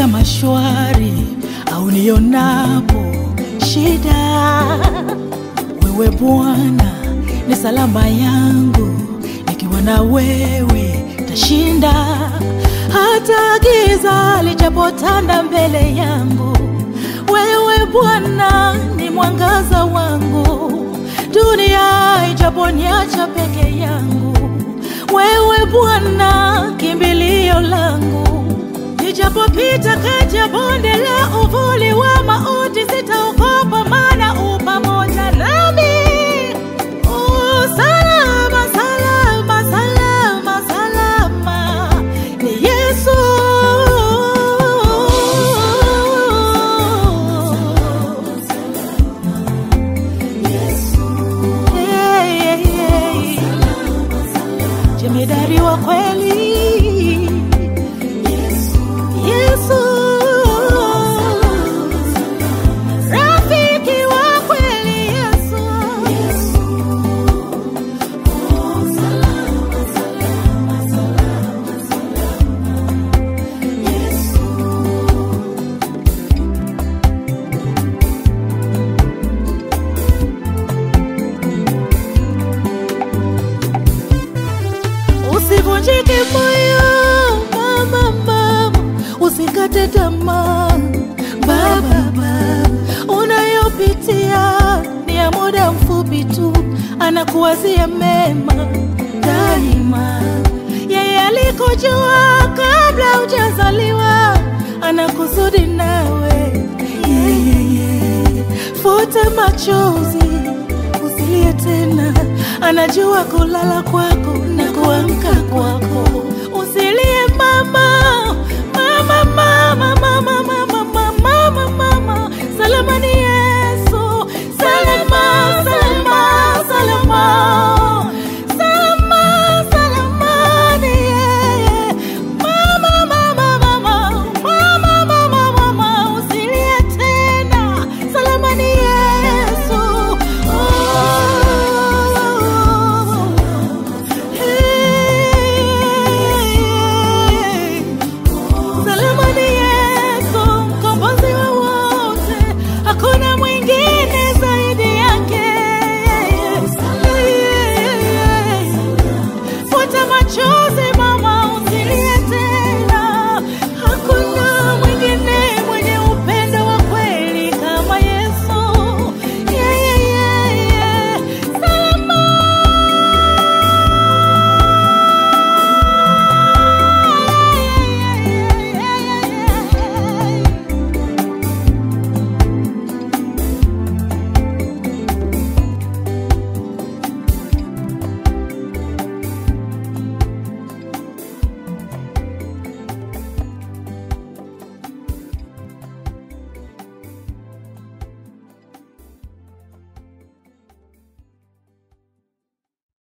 kama shwari au nionapo shida, wewe Bwana ni salama yangu, nikiwa na wewe tashinda. Hata giza lijapotanda mbele yangu, wewe Bwana ni mwangaza wangu. Dunia ijaponiacha peke yangu, wewe Bwana kimbilio langu. Nijapopita kati ya bonde la uvuli wa mauti, sitaogopa, maana u pamoja nami. U salama, salama, salama, salama, ni Yesu. Yeah, yeah, yeah. Jemedari wa kweli Yesu, rafiki wa kweli Yesu, usivunjike moyo mama, mama, usikate tamaa baba, baba, unayopitia ni ya muda mfupi tu, anakuwazia mema daima. Yeye alikujua kabla hujazaliwa, ana kusudi nawe yeah, yeah, yeah. Futa machozi usilie tena, anajua kulala kwako na kuamka kwako. Usilie mama, mama, mama, mama,